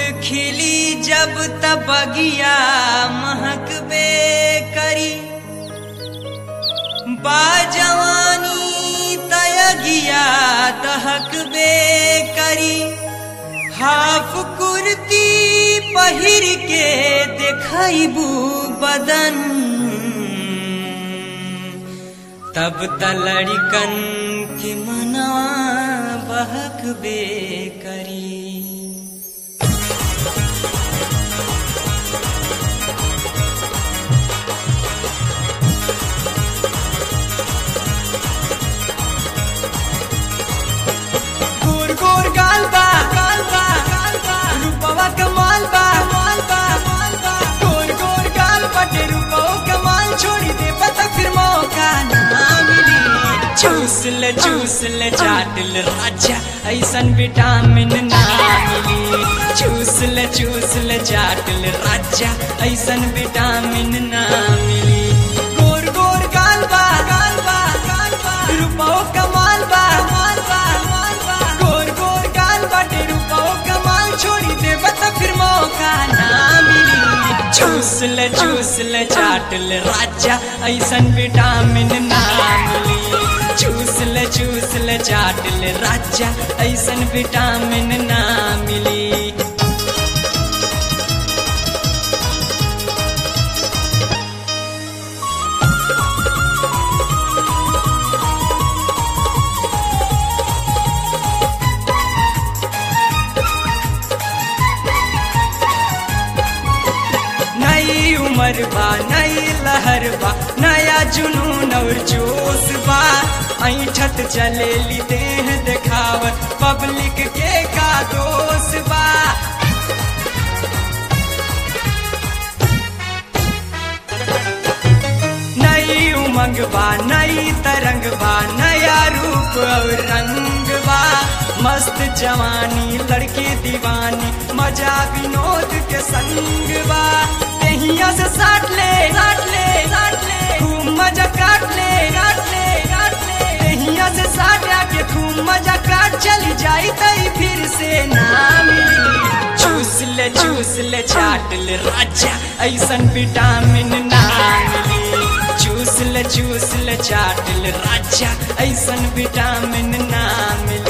खिली जब तब बगिया महकबे करी बाजवानी तयगिया दहकबे करी हाफ कुर्ती पहिर के देखबू बदन तब तलड़िकन के मना बहकबे करी गोर गोर गाल बा गाल बा गाल बा रूपवा कमाल बा माल बा माल बा गोर गोर गाल बटे रूपवा कमाल छोड़ी दे पता फिर मौका ना मिली चूस ले चूस ले चाट ले राजा ऐसन विटामिन ना मिली चूस ले चूस ले चाट ले राजा ऐसन विटामिन ना मिली गोर गोर गाल बा गाल बा गाल बा रूपवा कमाल बा माल बा माल बा गोर गोर गाल बाटे रूपवा कमाल छोड़ी दे बता फिर मौका ना मिली चूस ले चूस ले चाट ले राजा ऐसन विटामिन ना मिली चूस ले चूस ले चाट ले राजा ऐसन विटामिन ना मिली नई उम्र बा नई लहर बा नया जुनून और जोश बा ऐठत चलेली देह देखावत पब्लिक के का दोष बा नई उमंग बा नई तरंग बा नया रूप और रंग बा मस्त जवानी लड़की दीवानी मजा विनोद के संग बा तहिया से साट ले साट ले साट ले खूब मजा काट ले काट ले काट ले तहिया से साट के खूब मजा काट चली जाई तई फिर से ना मिली चूस ले चूस ले चाट ले राजा ऐसन विटामिन ना मिली चूस ले चूस ले चाट ले राजा ऐसन विटामिन ना मिली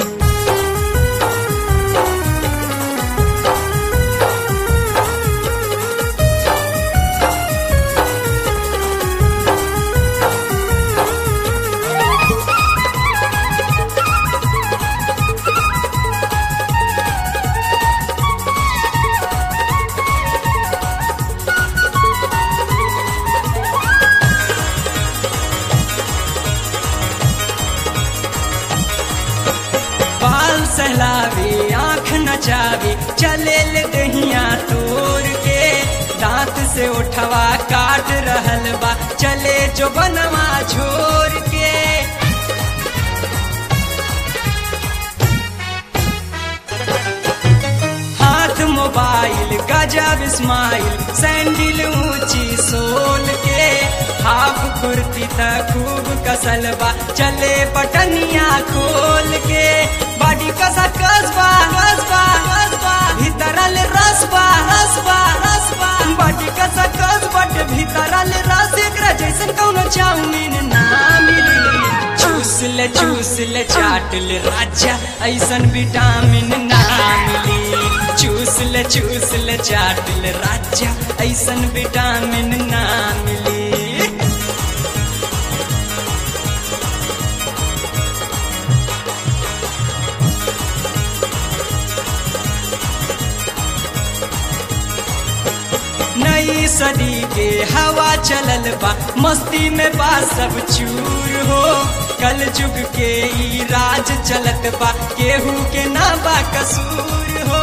बाल सहलावे आँख नचावे चले ले दहिया तोड़ के दांत से उठवा काट रहल बा चले जो बनवा छोड़ के हाथ मोबाइल गजब स्माइल सैंडल ऊंची सोल के हाफ कुर्ती त खूब कसल बा चले पटनिया खोल के बॉडी कसा कसबा कसबा कसबा भीतरल रसबा रसबा रसबा बॉडी कसा कस बट भीतरल रस एकरा जैसन कौनो चाउमीन ना मिली चूस ले चूस ले चाट ले राजा ऐसन विटामिन ना मिली चूस ले चूस ले चाट ले राजा ऐसन विटामिन ना मिली नई सदी के हवा चलल बा मस्ती में बा सब चूर हो कल जुग के ई राज चलत बा केहू के ना बा कसूर हो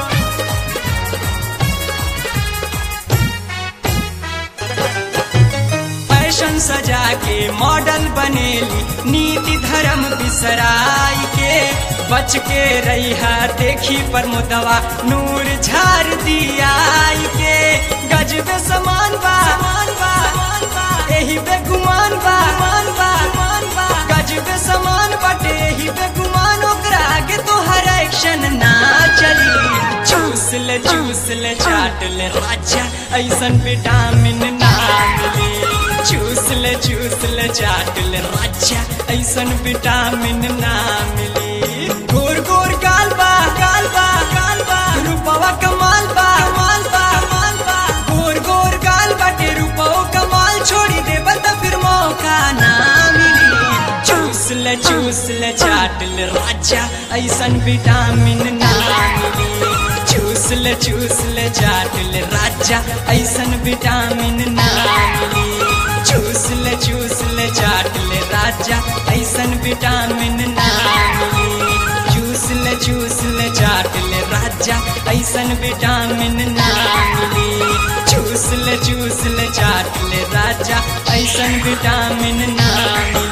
फैशन सजा के मॉडल बनेली नीति धर्म बिसराई के बच के रही देखी पर मुदवा नूर झार दियाई के गजबे समान बा समान बा समान बा एही बेगुमान बा मान बा मान बा गजबे समान बाटे एही बेगुमान ओकरा आगे तो हर एक्शन ना चली चूस ले चूस ले चाट ले राजा ऐसन विटामिन ना मिली चूस ले चूस ले चाट ले राजा ऐसन विटामिन ना मिली गोर गोर गाल बा गाल बा गाल बा रूपवा कमाल बा कमाल बा कमाल बा गोर गोर गाल बाटे रूपवा कमाल छोड़ी दे बता फिर मौका ना मिली चूस ले चूस ले चाट ले राजा ऐसन विटामिन ना मिली चूस ले चूस ले चाट ले राजा ऐसन विटामिन ना मिली चूस ले चूस ले चाट ले राजा ऐसन विटामिन ना मिली चूस ले चूस ले चाट ले राजा ऐसन विटामिन ना मिली चूस ले चूस ले चाट ले राजा ऐसन विटामिन ना मिली